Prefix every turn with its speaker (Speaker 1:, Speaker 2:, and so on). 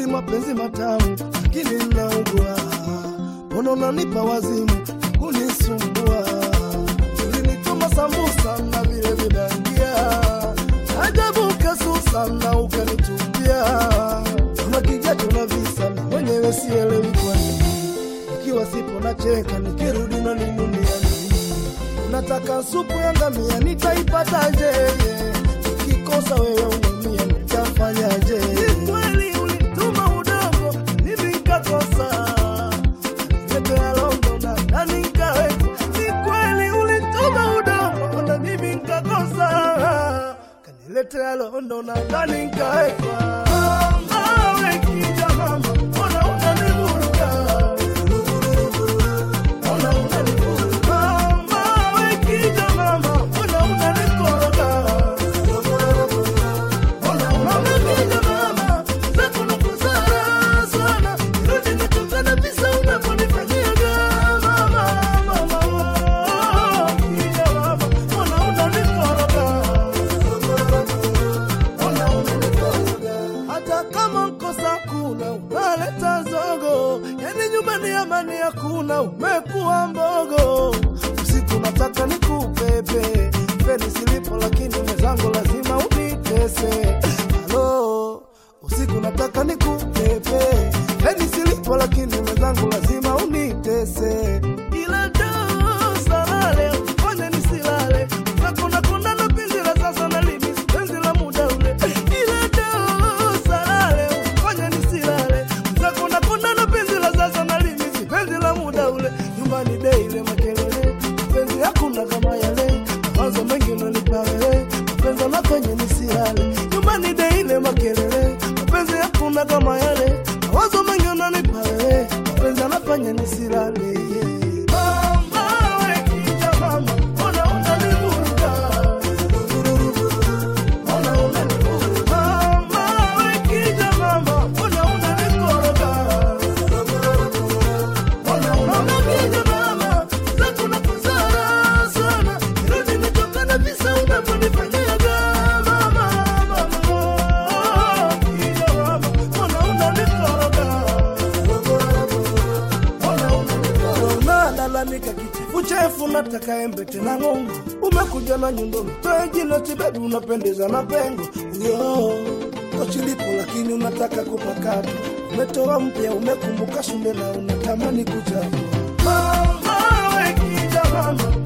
Speaker 1: eti mapenzi matamu, lakini naugua. Mbona unanipa wazimu kunisumbua? Ulinituma sambusa na vile vidangia, ajabu kasusa na ukanitupia. Una kijacho na visa, na mwenyewe sielewi kwa nini. Nikiwa sipo nacheka, nikirudi na ninunia nini? Nataka supu ya ngamia, nitaipataje? Nikikosa wewe umemia, nitafanyaje? Ni kweli ulituma udogo, mimi nikakosa Niletea londo na ndani nikaweka. Ni kweli ulituma udogo na mimi nikakosa. Kaniletea londo na ndani nikaweka. Mama, we kija mama, mbona unanivuruga? Mbona unanivuruga? Mama, we kija mama, mbona unanikoroga? Mbona unanivuruga mama? Zako nakuzara sana. Rudi nikutane visa unavyonifanyiaga. Mama, mama, oh, kija mama, mbona unanikoroga? hata kama mkosa kuna unaleta zogo, yani nyumbani amani hakuna, umekuwa mbogo. Usiku nataka nikupepe feni silipo, lakini mwenzangu lazima unitese. Halo, usiku nataka nikupepe feni silipo, lakini mwenzangu lazima unitese. Ila do salale fanya nisilale, nakuna kuna na penzi la sasa na limisi penzi la muda ule. Ila do salale fanya nisilale, nakuna kuna na penzi la sasa na limisi penzi la muda ule. Nyumbani daily makelele, penzi hakuna kama yale, mawazo mengi unanipa wewe, mapenzi nafanya nisilale. Nyumbani daily makelele, mapenzi hakuna kama yale, mawazo mengi unanipa wewe, mapenzi anafanya nisilale. Mama, we kija mama, mbona unanivuruga? Mbona unanivuruga? Mama, we kija mama, mbona unanikoroga? Mbona unanivuruga mama? Zako nakuzara sana. Rudi nitokane visa unavyonifanyiaga. Mama, mama, oh, kija mama, mbona unanikoroga? unalalamika kichefuchefu, nataka embe tena ng'ongo. Umekuja na nyundo mtoe jino tibebi, unapendeza na pengo yo kochilipo, lakini unataka kupakata. Umetoa mpya, umekumbuka shule na unatamani kuchafua. Mama, we kija mama,